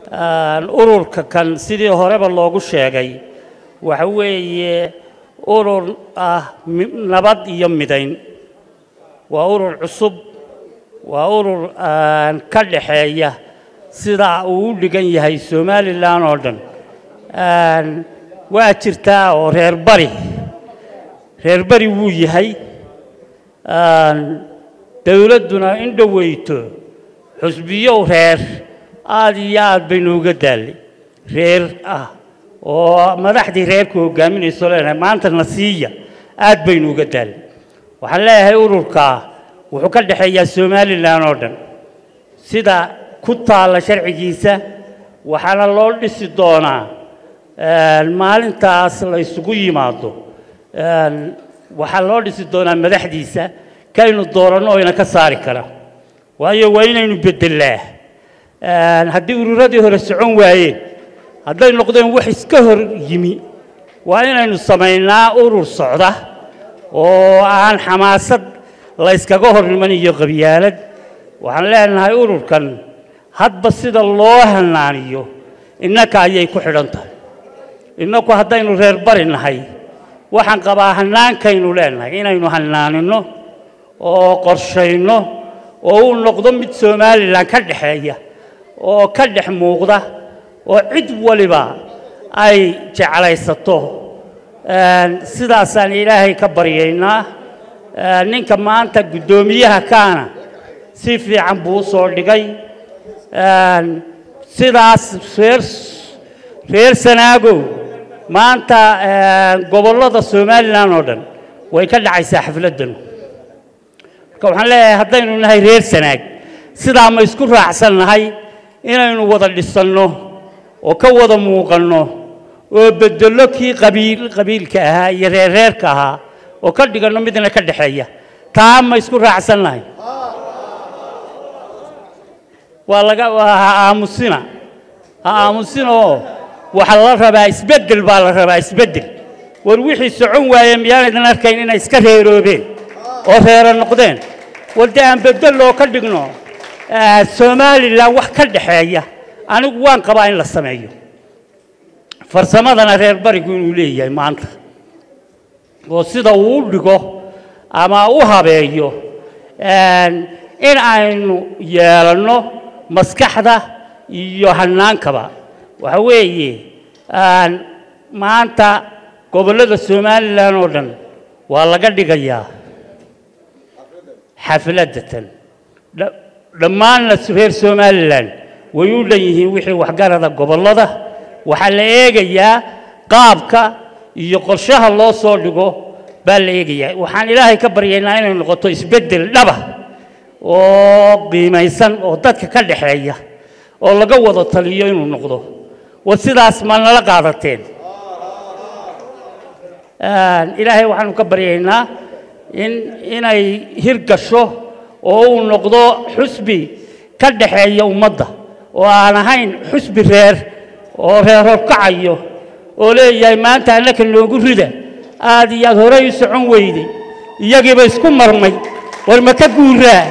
ururka kan sidii horeba loogu sheegay waxa weeye urur ah nabad iyo midayn waa urur cusub waa urur ka dhaxeeya sida uu u dhigan yahay somalilan oo dhan waa jirtaa oo reer bari reer bari wuu yahay dowladduna in dhoweyto xusbiyow reer aada iyo aad baynu uga daallay reer ah oo madaxdii reerku hogaaminayso leenahay maanta nasiiya aad baynu uga daallay waxaan leeyahay ururkaa wuxuu ka dhexeeyaa somalilan oo dhan sida ku taalla sharcigiisa waxaana loo dhisi doonaa maalintaas la isugu yimaado waxaa loo dhisi doonaa madaxdiisa kaynu dooranno oyna ka saari kara waayo waa inaynu beddelaa haddii ururadii hore socon waayeen hadday noqdeen wax iska hor yimi waa inaynu samaynaa urur socda oo aan xamaasad la yskaga hor niman iyo qabyaalad waxaan leenahay ururkan hadba sida loo hanaaniyo innaka ayay ku xidhan tahay innaku haddaynu reer bari nahay waxaan qabaa hannaankaynu leenahay inaynu hannaaninno oo qorshayno oo uu noqdo mid somalilan ka dhexeeya oo ka dhex muuqda oo cid waliba ay jeclaysato sidaasaan ilaahay ka baryaynaa ninka maanta guddoomiyaha kaana si fiican buu u soo dhigay sidaas reer reer sanaagow maanta gobollada somalilan oo dhan way ka dhacaysaa xafladdan marka waxaan leeyahay haddaynu nahay reer sanaag sidaa ma isku raacsan nahay inaynu wada dhisanno oo ka wada muuqanno oo beddello kii qabiil qabiilka ahaa iyo reerreerka ahaa oo ka dhiganno midna ka dhexeeya taa ma isku raacsan nahay waa laga ha aamusina ha aamusina oo waxaa la rabaa isbeddel baa la rabaa isbeddel war wixii socon waaye miyaanaydan arkayn inay iska reeroobeen oo reero noqdeen war dee aan beddeloo ka dhigno somalilan wax ka dhexeeya anigu waan qabaa in la sameeyo farsamadana reer barigu inuu leeyahay maanta oo sida uu u dhigo ama u habeeyo in aynu yeelanno maskaxda iyo hannaankaba waxa weeye maanta gobollada somalilan oo dhan waa laga dhigayaa xafladatan dhammaanna reer somalilan way u dhan yihiin wixii waxgarada gobollada waxaa la eegayaa qaabka iyo qorshaha loo soo dhigo baa la eegayaa waxaan ilaahay ka baryaynaa inay noqoto isbeddel dhaba oo qiimaysan oo dadka ka dhexeeya oo laga wada taliyo inuu noqdo war sidaas ma nala qaadateen ilaahay waxaanu ka baryaynaa in inay hirgasho oo uu noqdo xusbi ka dhaxeeya ummadda oo aan ahayn xusbi reer oo reer horkacayo oo leeyahay maanta annaka noogu rida aad iyo aad horey u socon weyday iyagiiba isku marmay war ma ka guuraa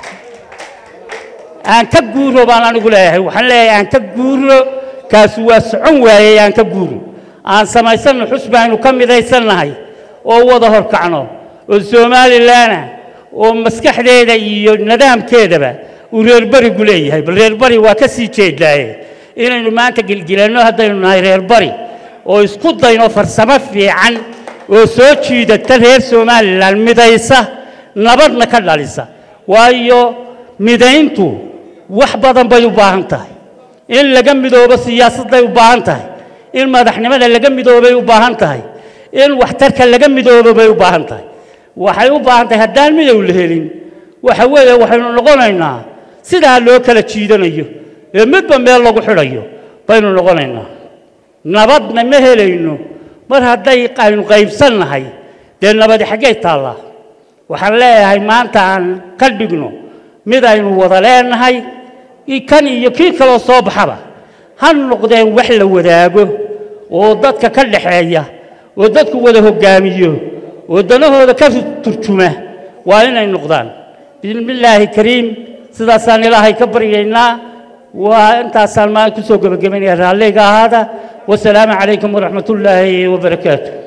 aan ka guuro baan anigu leeyahay waxaan leeyahay aan ka guuro kaasi waa socon waayey aan ka guuro aan samaysanno xusbi aynu ka midaysannahay oo wada horkacno oo somalilanah oo maskaxdeeda iyo nidaamkeedaba uu reerbarigu leeyahay bal reerbari waa ka sii jeedaaye inaynu maanta gilgilanno haddaynu nahay reerbari oo isku dayno farsamo fiican oo soo jiidata reer somalilan midaysa nabadna ka dhalisa waayo midayntu wax badan bay u baahan tahay in laga midoobo siyaasadday u baahan tahay in madaxnimada laga midoobay u baahan tahay in waxtarka laga midoobo bay u baahan tahay waxay u baahan tahay haddaan midow la helin waxa weeye waxaynu noqonaynaa sidaa loo kala jiidanayo ee midba meel lagu xidhayo baynu noqonaynaa nabadna ma helayno mar hadday aynu qaybsannahay dee nabadi xaggay taallaa waxaan leeyahay maanta aan ka dhigno mid aynu wada leenahay kan iyo kii kaloo soo baxaba ha noqdeen wax la wadaago oo dadka ka dhaxeeya oo dadku wada hoggaamiyo oo danahooda ka turjuma waa inay noqdaan bismillaahi kariim sidaasaan ilaahay ka baryaynaa waa intaasaan maan kusoo gebagabaynaya raalliga ahaada wasalaamu calaykum waraxmat ullaahi wabarakaatu